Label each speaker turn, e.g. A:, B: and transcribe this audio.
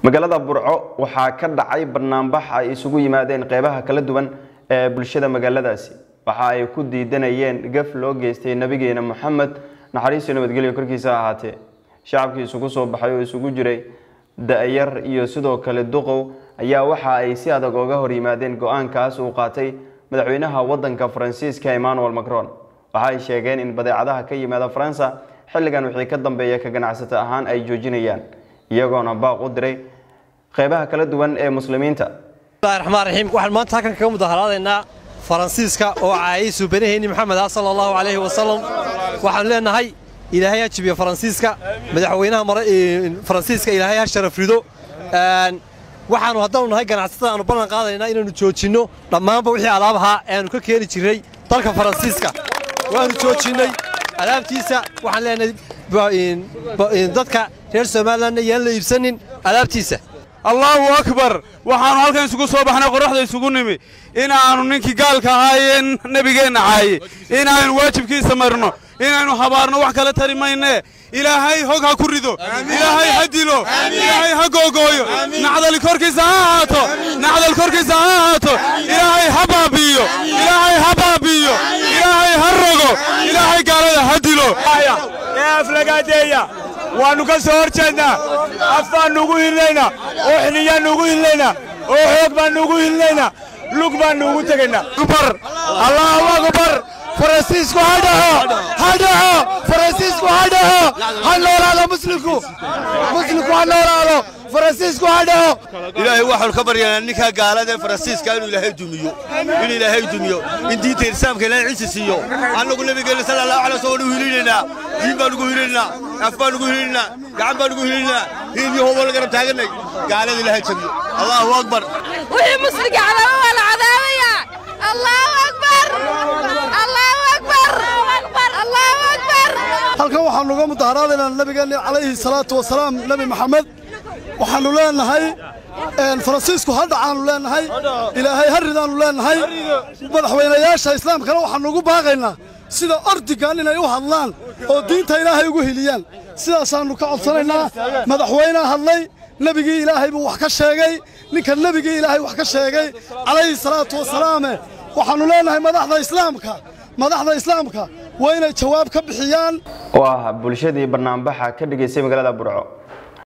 A: magaalada burco waxaa ka dhacay banaanbax ay isugu yimaadeen qeybaha kala duwan ee bulshada magaaladaasi waxa ay ku diidanayeen gaf loo geystay nabigeena moxamed naxariistiyo nabadgelyo korkiisa ahaatee shacabkii isugu soo baxay oo isugu jiray da-yar iyo sidoo kale duqow ayaa waxa ay si adag oga hor yimaadeen go-aankaas uu qaatay madaxweynaha wadanka faransiiska emmanuel macron waxa ay sheegeen in badeecadaha ka yimaada faransa xilligan wixii ka dambeeya ka ganacsato ahaan ay joojinayaan iyagoona baaq u diray qeybaha kala duwan ee muslimiinta
B: bismillahi raxmaan raxiim waxaan maanta halkan kaga mudaharaadaynaa faransiiska oo caayay suubanaheenni maxamed ah sala allahu calayhi wasalam waxaanu leenahay ilaahay ha jibiyo faransiiska madaxweynaha faransiiska ilaahay ha sharaf rido waxaanu haddaanu nahay ganacsatada aanu ballan qaadaynaa inaannu joojinno dhammaanba wixii alaab ahaa ee aanu ka keeni jirray dalka faransiiska waannu joojinnay alaabtiisa waxaan leenahay dadka reer somalilanna yaan la iibsanin alaabtiisa
C: allaahu akbar waxaannu halkan isugu soo baxnay qorraxda isugu nimi inaannu ninkii gaalka ahaayee nebigeenna caaye inaannu waajibkiisa marno inaynu habaarno wax kala tari maynee ilaahay hog ha ku rido ilaahay ha dilo ilaahay ha googooyo nacdal korkiisa ha ahaato nacdal korkiisa ha ahaato ilaahay ha baabi'iyo ilaahay ha baabi'iyo ilaahay ha rogo ilaahay gaalada ha dilo
D: ee aflagaadeeya waannu ka soo hor jeednaa af baan nugu hilnaynaa oo xiliyaan nugu hilnaynaa oo xoog baan nugu hilnaynaa lug baan nuugu tegaynaa
C: akbar allahu akbar faransiisku ha dhaho ha dhaho faransiisku ha dhaho ha noolaado muslimku muslimku ha noolaado faransiisku ha dhaho
E: ilaahay waxaanu ka baryanaa ninkaa gaalada ee faransiiska inuu ilaahay dumiyo in ilaahay dumiyo in diinta islaamka ilaahay ciisi siiyo annagu nabigeena sala allahu alay wasallam waanu hilinaynaa diin baan ugu hilinaynaa af baan ugu hilinaynaa gacan baan ugu hilinaynaa hiil iyo hoobo la garab taaganay gaalada ilaahay jabiyo allahu akbar
F: wixii musliga cadaaba waa la cadaabaya allahu akbar allahu akbar allahu akbar
G: halkan waxaanu uga mudaharaadaynaa nabigeenna calayhi salaatu wasalaam nebi maxamed waxaannu leenahay faransiisku ha dhacaannu leenahay ilaahay ha ridaannu leenahay madaxweynayaasha islaamkana waxaannu ugu baaqaynaa sida ordigan inay u hadlaan oo diinta ilaahay ugu heliyaan sidaasaannu ka codsanaynaa madaxweynea hadlay nebigii ilaahay buu wax ka sheegay ninka nebigii ilaahay wax ka sheegay calayhi salaatu wasalaame waxaannu leenahay madaxda islaamka madaxda islaamka waa inay jawaab ka bixiyaan
A: oo ah bulshadii banaanbaxa ka dhigaysay magaalada burco